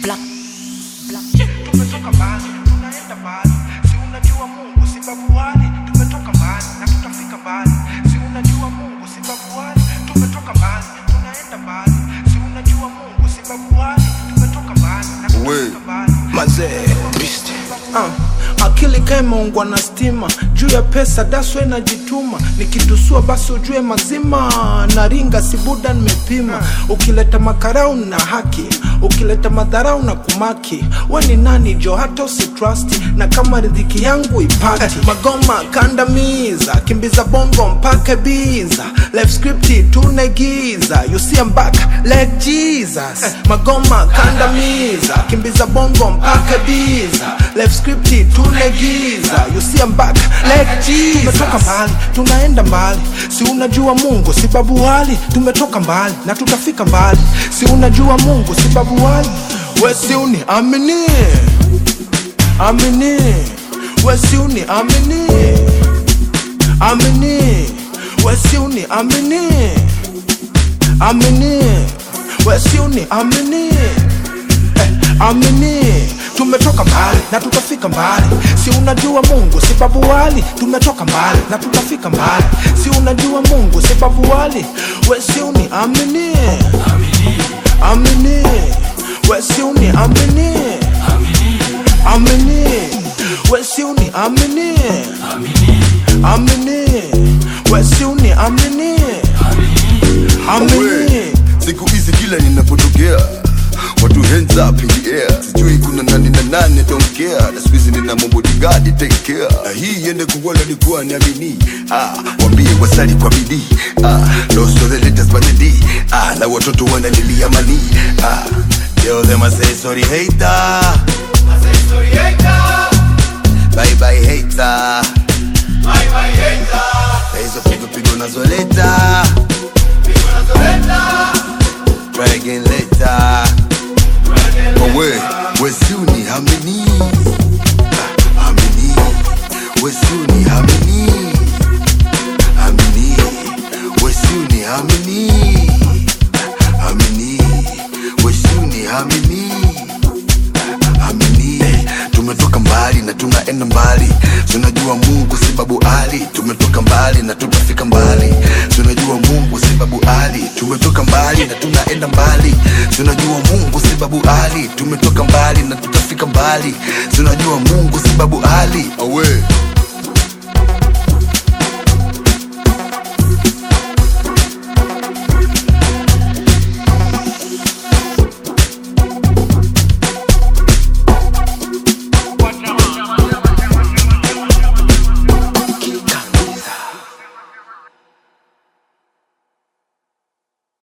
Black. Black. tumetoka mbali tunaenda mbali si unajua mungu si babu wale tumetoka mbali na tutafika mbali si unajua mungu si babu wale tumetoka mbali tunaenda mbali si unajua mungu si babu wale tumetoka mbali na tutafika mbali mazee uh, akili kaimeungwa na stima juu ya pesa daswe najituma nikitusua basi ujue mazima na ringa sibuda nimepima ukileta makarau na haki ukileta madharau na kumaki we ni nani jo hata usitrust na kama ridhiki yangu ipati magoma kandamiza kimbiza bongo mpaka biza life script tunegiza you see I'm back like Jesus magoma kandamiza kimbiza bongo mpaka biza life script tunegiza you see I'm back like Jesus tumetoka mbali tunaenda mbali si unajua Mungu si babu wali tumetoka mbali na tutafika mbali si unajua Mungu si babu wali we si uni amini amini we si uni amini amini we si uni amini amini we si uni amini eh, amini tumetoka mbali na tutafika mbali si unajua mungu si babu wali tumetoka mbali na tutafika mbali si unajua mungu si babu wali we si uni amini amini we si uni amini amini we si uni amini amini we si uni amini amini We, siku hizi kila ninapotokea watu hands up in the air sijui kuna nani na nani don't care na siku hizi nina mabodigadi take care na hii iende kuwala likuwa niamini ah, wambie wasali kwa bidii ah, lost all the letters but the D ah, na watoto wanalilia mali ah, tell them I say sorry hater bye bye hater na hizo pigo pigo nazoleta try again later. But wait, where's Suni? How many? How many? Where's Suni? How many? How many? Where's Suni? How many? How many? Where's Suni? How many? amini tumetoka mbali na tunaenda mbali tunajua mungu si babu ali tumetoka mbali na tutafika mbali tunajua mungu si babu ali tumetoka mbali na tunaenda mbali tunajua mungu si babu ali tumetoka mbali na tutafika mbali tunajua mungu si babu ali awe